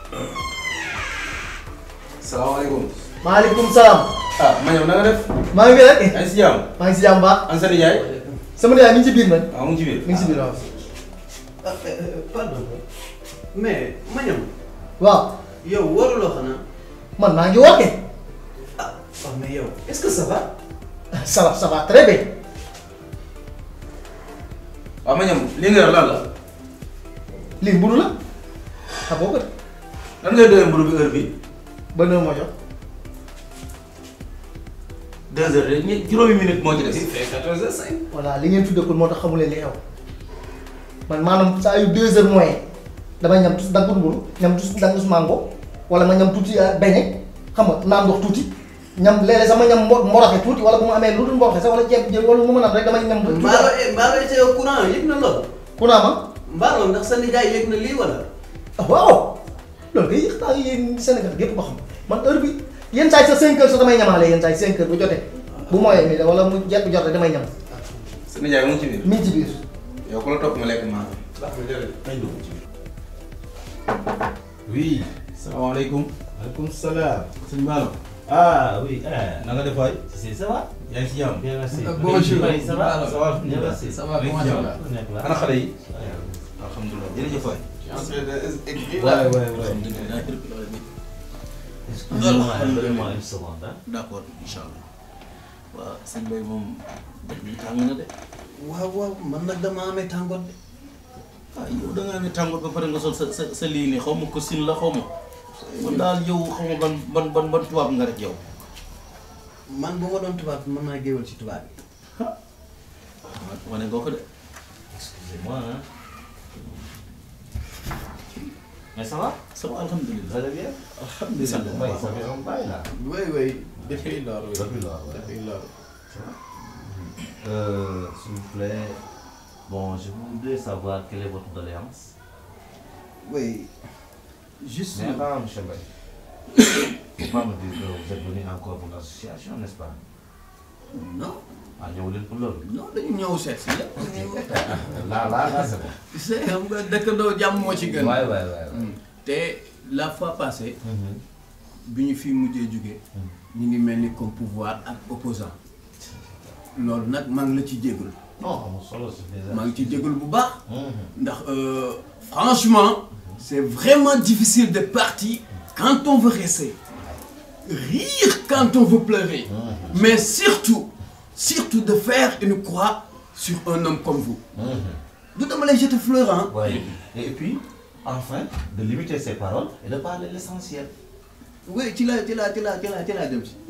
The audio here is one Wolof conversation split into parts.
salaamaaleykum. maaleykum salaam. ah ma ñëw na nga def. maa ngi fi rek. yaa ngi si jàmm. maa ngi si jàmm baax. an sa nijaay. sama nijaay mi ngi ci biir man. waaw mu ngi ci biir. mi ngi si biir waaw. pardon mais ma ñëw waaw yow waruloo xanaa man maa ngi woote. ah waaw mais yow est-ce que ça va ça va ça va très bien. waaw ma ñëw li nga yor lan la. lii mburu la. xam nga ko de. lan ngay doyee mburu bi heure bi ba nëw ma jox. deux heures de ñe- juróomi minute moo ci des. fait quatorze heures cinq voilà li ngeen tuddee ko moo tax xamu leen li xew man maanaam saa yu deux heures moins damay ñam tuuti dangus mburu ñam tuuti dangus mango wala ma ñam tuuti euh, beñe xam nga naan ndox tuuti ñam léeg-léeg sama ñam mbo mboroxe tuuti wala bu ma amee lu dul mboroxe sax wala ceeb jël wala lu ma mën a am rek damay ñam. tuuti mbaalo mbaalo te yow courant yëg na lool ku naa ma mbaalo ndax sa nijaay yëg na lii wala ah waaw loolu kay yéex naa yéen Sénégal gépp ko xam man heure bi yenn saa yi sa 5 heures sax damay ñamaale yenn saa yi 5 heures bu jotee bu mooyee nii wala mu jekk bu jotee damay ñam sa nijaay mu ngi ci biir. mi ngi ci biir. yow ku la topp ma lekk maa. Oui. salaamaaleykum. Alaikum salam. sëñ Malo. Ah oui, eh. na nga def waay. C'est ça va yaa ngi si jàmm. Bien merci. Bonjour. Oui, ça va Alors, Ça va Bien merci. ça va, Oui, comment bien. ça va Nekk la. ana xale yi. alhamdulilah jërëjëf waay. Ouais, ouais, ouais. Excusez-moi, donnez-moi une seconde. Hein. d'accord incha allah. waaw sëñ Bay moom dëkk bi tàng na de. waaw waaw man nag dama amee tàngoor de ah yow da ngaa amee tàngoor ba pare nga sol sa sa sa lii nii xaw ma ko sin la xaw ma. man daal yow xaw ma ban ban ban ban tubaab nga rek yow. man bu ma doon tubaab mën naa géwal ci tubaab yi wane nga ko de. Excusez-moi. Hein. Mais ça va ça va Vous alhamdulilah. allez bien alhamdulilah. Oui, ça fait un bail là. oui oui depuis lors oui Depuis lors, ouais. depuis lors Euh, s'il vous plaît. Bon, je voudrais savoir quelle est votre doléance. oui juste Mais attends, monsieur Baye. Faut pas me dire que vous êtes venu encore pour l'association, n'est-ce pas non Ah, ñëw leen pour loolu. non dañu ñëw seet si la Là, là, là, c'est bon. c'est xam nga dëkkandoo jàmm moo ci gën Ouais, ouais, ouais. ouais. te la fois passée Mhm. bi ñu fi mujjee jóge ñu ngi mel ni comme pouvoir ak opposant loolu nag maa ngi la ci jégalu Non, amul solo, c'est déjà. maa ngi ci jégalu bu baax Mhm. ndax euh, franchement c'est vraiment difficile de partir quand on veut rester rire quand on veut pleurer mais surtout surtout de faire une croix sur un homme comme vous Mhm. du dama lay jeter fleur hein Ouais. Et puis, enfin, de limiter ses paroles et de parler l'essentiel. oui ci la ci la ci la ci la ci laa jëm si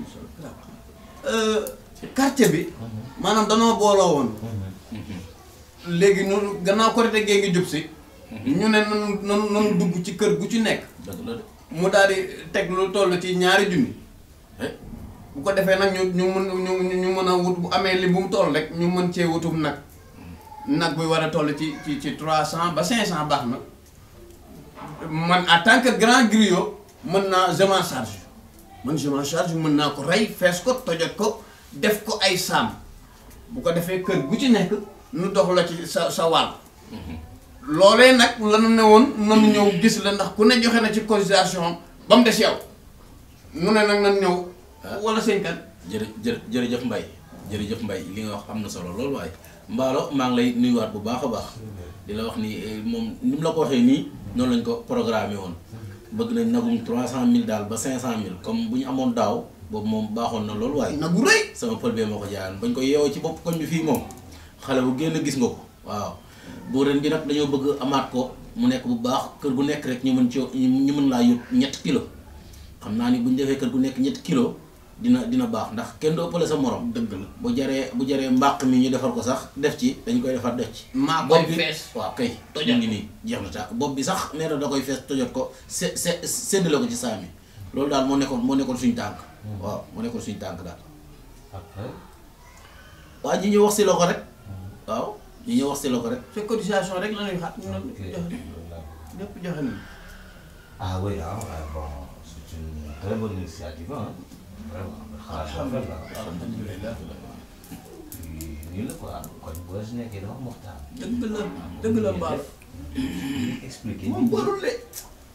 Euh, quartier bi maanaam danoo booloo woon léegi noonu gannaaw korite gee ngi jub si ñu ne nanu nanu nanu dugg ci kër gu ci nekk dëgg la de. mu daal di teg lu toll ci ñaari junni bu ko defee nag ñu ñu mën ñu ñu mën a wut bu amee li bu mu toll rek ñu mën cee wutum nag nag buy war a toll ci ci ci trois cent ba cinq cent baax na man en tant que grand griot mën naa je m'en charge man je m'en charge mën naa ko rey fees ko tojot ko def ko ay saam bu ko defee kër gu ci nekk nu dox la ci sa sa wàll loolee nag lanu ne woon nanu ñëw gis la ndax ku ne joxe na ci cotisation ba mu des yow mu ne nag nan ñëw wala sëñ kan jërë jërë jërëjëf Mbaye jërëjëf Mbaye li nga wax am na solo loolu waaye Mbaalo maa ngi lay nuyuwaat bu baax a baax di la wax ni eh, moom ni mu la ko waxee nii noonu lañ ko programmé woon bëgg nañ nagum trois cent mille daal ba cinq cent mille comme bu ñu amoon daaw boobu moom baaxoon na loolu waaye nag bu rëy sama pël bee moo ko jaayan bañ ko yeewoo ci bopp koñ bi fii moom xale bu génn gis nga ko waaw bu ren bi nag dañoo bëgg amaat ko mu nekk bu baax kër gu nekk rek ñu mën ci ñu mën laa yót ñetti kilo xam naa ni bu ñu defee kër gu nekk ñetti kilo dina dina baax ndax kenn du ëppale sa morom dëgg la bu jaree bu jaree mbàq mi ñu defar ko sax def ci dañ koy defar def ci maa koy bopp bi fees waaw kay tojot ngi nii jeex na taa bopp bi sax nee na da koy fees tojot ko se se séddale ko ci saami loolu daal moo nekkoon moo nekkoon suñu tànk waaw moo nekkoon suñu tànk daal Après, waa ji ñu wax si la ko rek waaw ñi ñu wax si la ko rek sa cotisation rek la ñuy xaar ñu ok. joxe lépp joxe nañu Ah oui, hein, ouais, bon, c'est une très bonne initiative, hein. Vraiment, xalaat rafet la. alhamdulilah Puis, nii la quoi, kon boo si nekkee dafa waxtaan. dëgg la dëgg la mbaal expliqué moom warul de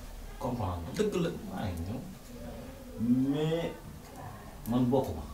comprendre dëgg la maa ngi ñëw mais man bokkuma